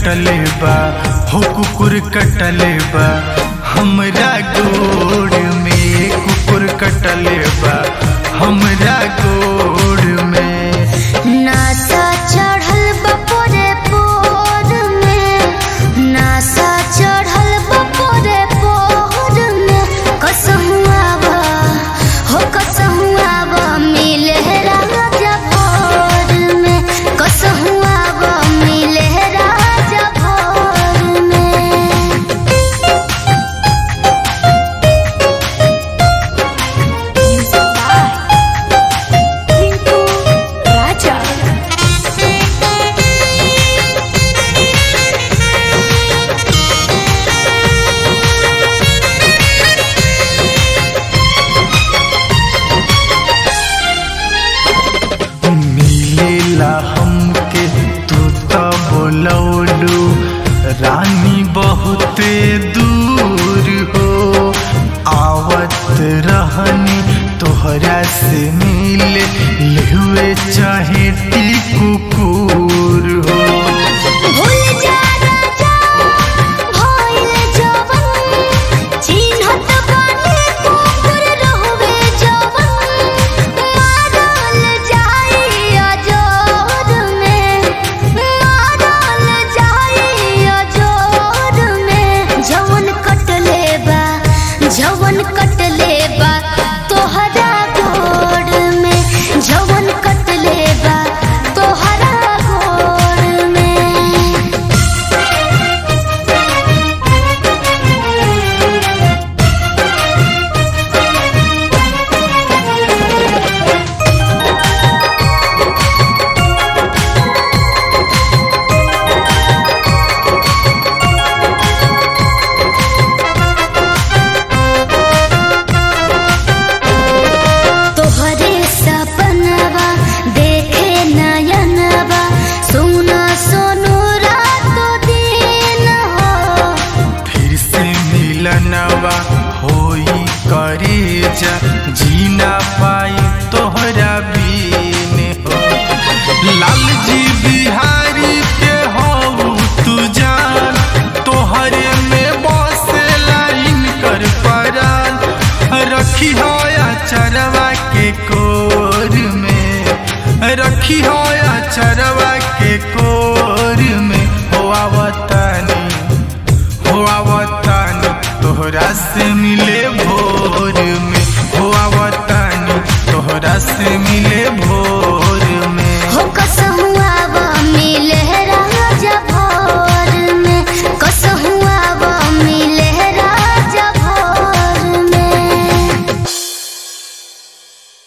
कटले बा हो कुकुर कटले बा हमरा गोड़ में कुकुर कटले बा हमरा गोड़ में नासा चढ़ल बपोरे पोर में नासा चढ़ल बपोरे पोर में कसहु आवा हो कसहु आवा मिले राजा भोर में कसहु आवा मिले राजा भोर में Pintu Raja. मिलेला हमके तू तो बोलौलू रानी बहुते दूर हो आवत रहनी तोहरा से मिले लेहुए चाहे टी कुकुर हो भूल जा राजा भइल जवन चिन्हत बानी कुकुर रहबे जवन मारल जाई अजोर में मारल जाई अजोर में जवन कटले बा जवन कटले बा तोहरा गोड़ में जवन कटले बा तोहरा गोड़ में तोहरे सपनवा देखे नयनवा सुना सोनू रातो दिन हो फिर से मिलनवा होई करे जा जीना पाई तोहरा बीन हो लाल जी बिहारी के हो तू जान तोहरे में बसे लाइन कर परान रखी हो चरवा के कोर में रखी हो चरवा के कोर में हो आवतानी हो आवतानी तोहरा से मिले भोर में हो आवतानी तोहरा से मिले भोर में हो कसहुआ